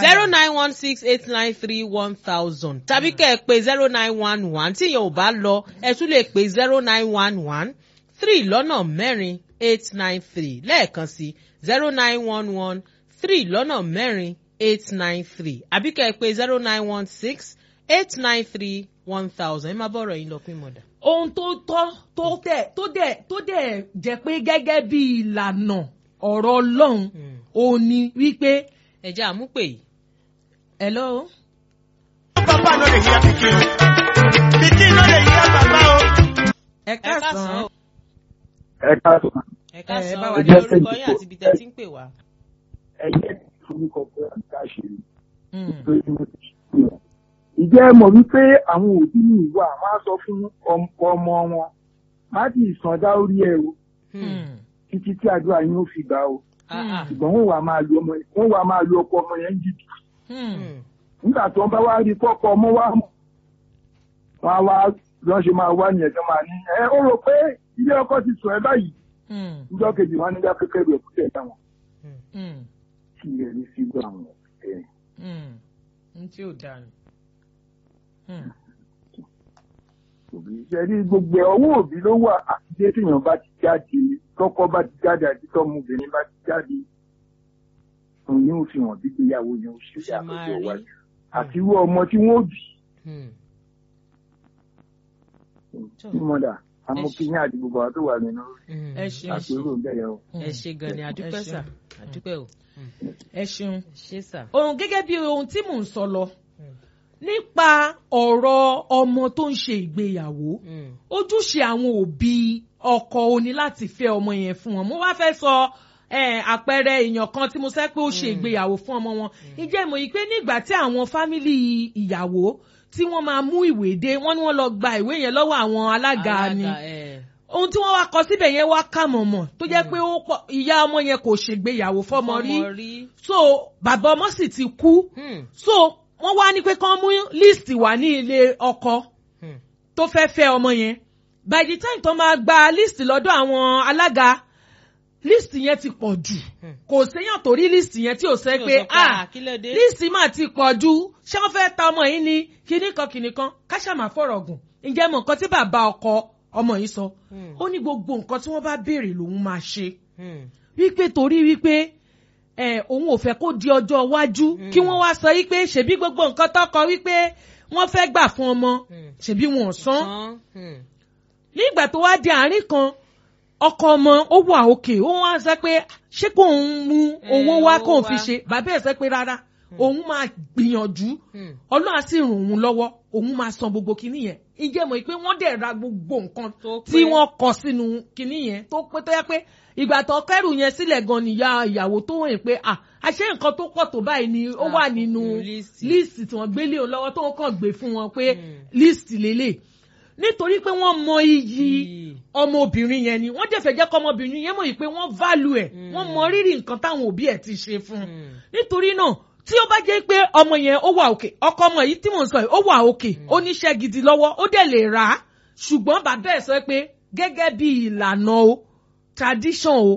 zero nine one six eight nine three one thousand tàbí kẹ́ ẹ pé zero nine one one tí yẹn ò bá lọ ẹ tún lè pé zero nine one one three lọ́nà mẹ́rin eight nine three lẹ́ẹ̀kan sí zero nine one one three lọ́nà mẹ́rin eight nine three àbí kẹ́ ẹ pé zero nine one six eight nine three one thousand ẹ má bọ̀rọ̀ yín lọ pín mọ̀dà. ohun tó tọ́ tó dẹ̀ tó dẹ̀ tó dẹ̀ jẹ́ pé gẹ́gẹ́ bí ìlànà ọ̀rọ̀ ọlọ́run òun ni wípé ẹ jẹ́ àmúpè yìí. hello. Papa no dey hear pikin. Pikin no dey hear papa o. ẹ ẹ káàsán káàsán o. ẹ káàtó ẹ káàsán bá o wa ní jẹ́ orúkọ yín sẹ́yìn àti ibi tẹ́ ti ń pè wá. ẹyẹ forúkọ pé àǹkáṣe Mm. lórí mo ti ṣe wọn. ìjẹ́ ẹ mọ̀ wípé àwọn òbí ní ìwà wọn á sọ fún ọm- ọmọ wọn má ti sàn dá orí ẹ o Mm. títí tí àdúrà yín ó fi gbà o Ah, ah. ṣùgbọ́n wọ́n wà máa lu ọmọ wọ́n wà máa lu ọkọ ọmọ yẹn jìbì Mm. Hmm. nígbà tí wọ́n bá wá rí kọ́kọ́ ọmọ wa mọ̀ wọ́n á wá lọ́n ṣe máa wá nìyẹn tó máa ní ẹ ó rò pé ilé ọkọ ti sùn ẹ báyìí Mm. níjọ́ kejì wọn nígbà kékeré rẹ̀ kúkẹ́ táwọn Mm. kí ẹ ní sí gbọ́ àwọn ẹ̀ Mm. n tí ò dáa ni. Mm. òbí ṣe rí gbogbo ẹ̀ ọwọ́ òbí ló wà àtijọ́ téèyàn bá ti jáde tọkọ bá ti jáde àti tọmọbìnrin bá ti jáde òun yóò fi hàn bí ìgbéyàwó yẹn ó ṣe Ṣe máa àkókò rí. wájú àti irú ọmọ tí wọ́n bí Hmm. tí mọ̀dà amókínyìn àti gbogbo àwọn tó wà nínú Hmm. ẹ ṣeun àpérò bẹ̀rẹ̀ o. ẹ ṣe gan ni àdúpẹ́ Ẹ sà ṣeun. àdúpẹ́ o ẹ ṣeun. ṣé sà. ohun gẹ́gẹ́ bí ohun tí mò ń sọ lọ nípa ọ̀rọ̀ ọmọ tó ń ṣe ìgbéyàwó Hmm. ojúṣe àwọn òbí ọkọ ó ní láti fẹ́ ọmọ yẹn fún wọn mo wá fẹ́ sọ eh, àpẹẹrẹ èèyàn kan tí mo sẹ́ pé ó ṣe ìgbéyàwó fún ọmọ wọn ìjẹ́ ìmọ̀ yìí pé nígbà tí àwọn fámìlì ìyàwó tí wọ́n máa mú ìwé dé wọ́n ní wọ́n lọ gba ìwé yẹn lọ́wọ́ àwọn alága ni Alága, eh. ohun tí wọ́n wá kọ síbẹ̀ yẹn wá kà mọ̀mọ̀ tó jẹ́ pé ó pọ̀ ìyá ọmọ yẹn kò ṣègbéyàwó fọmọ rí Fọmọ rí. so bàbá ọmọ sì ti kú Hmm. so wọ́n wá ní pé kán mú list wá ní ilé ọkọ Hmm. tó fẹ́ fẹ́ ọmọ yẹn by the time tó máa gba list lọ́dọ̀ àwọn alága list yẹn ti pọ̀ jù Hmm. kò séyàn tó rí list yẹn tí ò sẹ́ Tí ò pé sọ ah kí ló dé. list mà ti pọ̀ jù ṣé wọ́n fẹ́ ta ọmọ yìí ní kinní kan kinní kan káṣàmà fọ̀rọ̀ gùn ǹjẹ́ mọ̀ nǹkan tí bàbá ọkọ ọmọ yìí sọ Hmm. ó ní gbogbo nǹkan tí wọ́n bá béèrè lòun máa ṣe Hmm. wípé torí wípé ẹ òun ò fẹ́ kó di ọjọ́ iwájú kí wọ́n wá sọ wípé ṣebí gbogbo nǹkan tọkọ wípé wọ́n fẹ́ gbà fún ọmọ Hmm. ṣebí wọn ò san Tán. Hmm. nígbà tó wá di àárín kan ọkọ ọmọ ó wà òkè ó wá sọ pé ṣé kò ń mú owó wá owó kó wá. fi ṣe bàbá ẹ̀ sọ pé rárá òun máa gbìyànjú Hmm. ọlọ́run á sì ràn òun lọ́wọ́ òun máa san gbogbo kinní yẹn ìjẹ́ mọ̀ pé wọ́n dẹ̀ ra gbogbo nǹkan Tó pé. tí wọ́n kọ sínú kinní yẹn tó pé tó yẹ pé ìgbà tó kẹ́rù yẹn sílẹ̀ gan nìyá ìyàwó tó wọ̀nyí pé à àṣé nǹkan tó pọ̀ tó báyìí ni ó wà Ah, nínú nínú líìsì. líìsì tí wọ́n gbélé o lọ́wọ́ tó ń kàn gbé fún wọn pé Hmm. líìsì lélẹ̀ nítorí pé wọ́n mọ iyì Iyì. ọmọbìnrin yẹn ni wọ́n dẹ̀ fẹ́ jẹ́ kọ́ ọmọbìnrin yẹn mọ̀ yìí pé wọ́n value ẹ̀ Hmm. wọ́n mọ rírì nǹkan táwọn òbí ẹ̀ ti ṣe fún un Hmm. nítorí náà tí ó bá jẹ́ pé ọmọ yẹn ó wà òkè ọkọ ọmọ yìí tí mò ń sọ yìí ó wà òkè ó níṣẹ́ gidi lọ́wọ́ ó dẹ̀ lè rà á ṣùgbọ́n bàbá ẹ̀ sọ pé gẹ́gẹ́ bí ìlànà o tradition o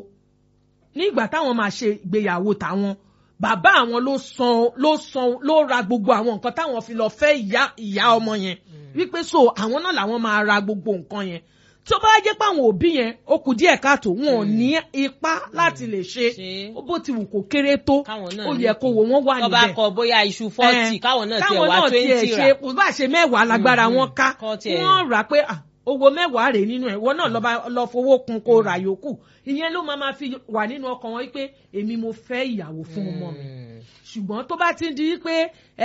nígbà táwọn máa ṣe ìgbéyàwó táwọn bàbá àwọn ló san ló san ló ra gbogbo àwọn nǹkan táwọn fi lọ fẹ́ ìyá ìyá ọmọ yẹn wípé so àwọn náà làwọn máa ra gbogbo nǹkan yẹn tí ó bá jẹ́ pé àwọn òbí yẹn ó kù díẹ̀ káàtó wọn ò ní ipá láti lè ṣe Ṣe. bó ti wù kó kéré tó Káwọn náà ó ní yẹ kó wò wọ́n wà tó bá níbẹ̀ kọ bóyá iṣu fọ́ọ̀tì Eh, káwọn náà tiẹ̀ káwọn wá náà tiẹ̀ twenty ṣe rà. kò bá ṣe mẹ́wàá lágbára Mhm. wọn ká Kọ́ tiẹ̀- wọ́n rà pé ah, owó mẹ́wàá rèé nínú ẹ̀ wọ́n náà lọ́ba lọ fowó kun kó ra yòókù ìyẹn ló máa ma fi wà nínú ọkàn wọn pé èmi mo fẹ́ ìyàwó fún ọmọ mi Hmm. ṣùgbọ́n tó bá ti ń di pé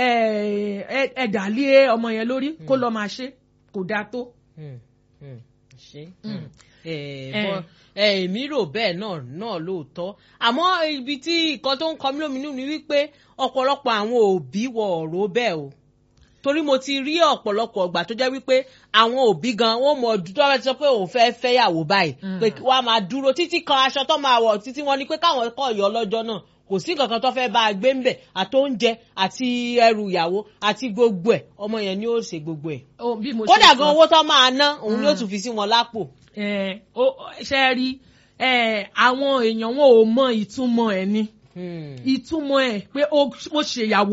ẹ̀dà lé ọmọ yẹn lórí kó lọ́ọ́ máa ṣe kò dáa tó. Hmm. Hmm. ṣe Hmm. ẹ Eh. bọ ẹ èmi rò bẹ́ẹ̀ náà náà lóòótọ́ àmọ́ ibi tí nǹkan tó ń kọ mí lóminú ni wípé ọ̀pọ̀lọpọ̀ àwọn òbí wọ ọ̀rọ̀ bẹ́ẹ̀ o torí mo ti rí ọ̀pọ̀lọpọ̀ ọgbà tó jẹ́ wípé àwọn òbí gan wọ́n mọ̀ ọdún tó bá ti sọ pé òun fẹ́ẹ́ fẹ́yàwó báyìí Mm. pé wọ́n á máa dúró títí kan aṣọ tó máa wọ̀ títí wọ́n ní pé káwọn kọ̀ yọ lọ́jọ́ náà kò sí nǹkan kan tó fẹ́ bá a gbé ńbẹ̀ àti oúnjẹ àti ẹrù ìyàwó àti gbogbo ẹ̀ ọmọ yẹn ni ó ṣe gbogbo ẹ̀ Ó, bí mo ṣe kódà sọ. gan owó tó máa ná òun ni ó Mm. tún fi sí wọn lápò. Eh, ó- ṣe rí eh, àwọn èèyàn wọn ò mọ ìtumọ̀ ẹ̀ ni Hmm. ìtumọ̀ ẹ̀ pé ó ó ṣèyàwó